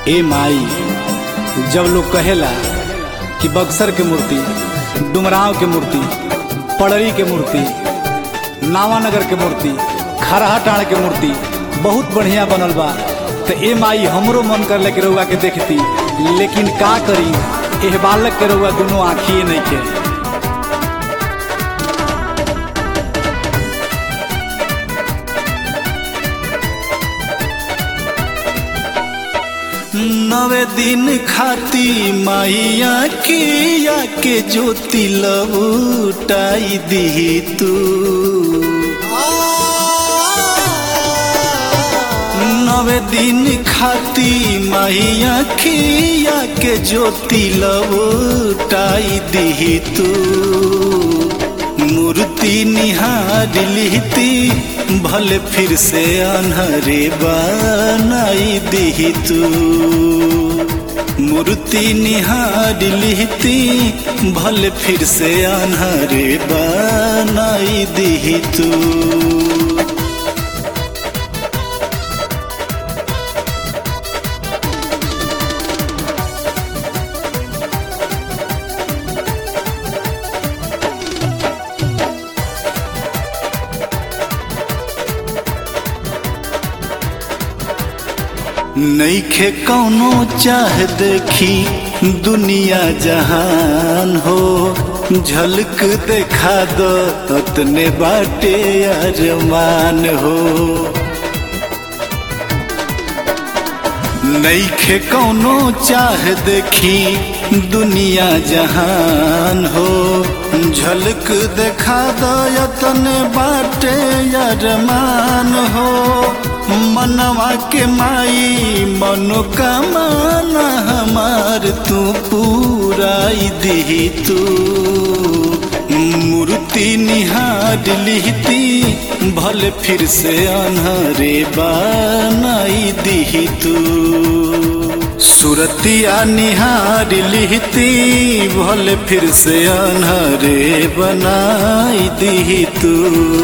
ए माई जब लोग कहेला कि बक्सर के मूर्ति डुमराव के मूर्ति पड़री के मूर्ति नावानगर के मूर्ति खरहा टाण के मूर्ति बहुत बढ़िया बनल बा तो ए माई हमरो मन कर के रउआ के देखती लेकिन का करी एह बालक के रउआ दोनों आँखिए नहीं के नवे दिन खाती माइया किया के ज्योति लउटाई दी तू नवे दिन खाती माइया किया के ज्योति लउटाई दी तू मूर्ति निहार लिहती भले फिर से अनहरे बनाई दी तू मूर्ति निहार लिहती भले फिर से अनहरे बनाई दी तू नईखे कौनो चाह देखी दुनिया जहान हो झलक देखा दो ततने बाटे अरमान हो नईखे कौनो चाह देखी दुनिया जहान हो झलक देखा दो तने बाटे अरमान हो मनवा के माई मनोकामना हमार तू पूराई दी तू मूर्ति निहार लिहती भले फिर से अनहरे बनाई दी तू सुरतिया निहार लिहती भले फिर से अनहरे बनाई दी तू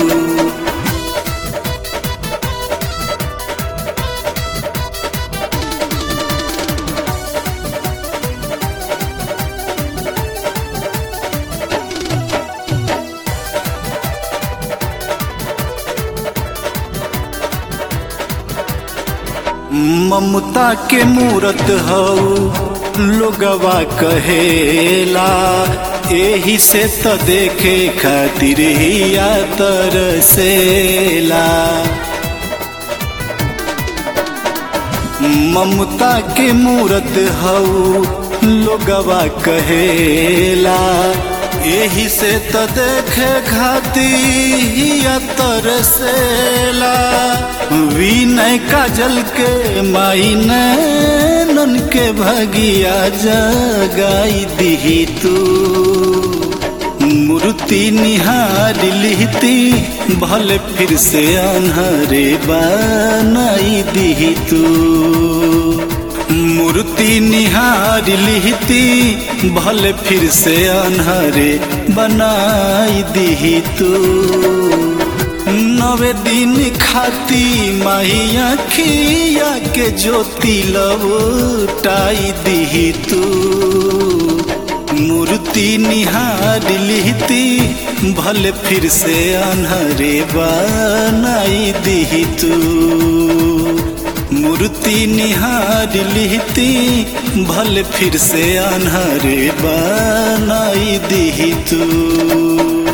ममता के मूरत हऊ लोगवा कहेला एही से त देखे खातिर हिया तरसेला ममता के मूरत हऊ लोगवा कहेला एही से त देखे खातिर तरसेला विनय काजल के माई नन के भगिया जगाई दी तू मूर्ति निहार लिहती भले फिर से अनहरे बनाई दी तू मूर्ति निहार लिहती भले फिर से अनहरे बनाई दी तू नवे दिन खाती माइया खिया के ज्योति लउटाई दी तू मूर्ति निहार लिहती भले फिर से अनहरे बनाई दी तू मूर्ति निहार लिहती भले फिर से अनहरे बनाई दी तू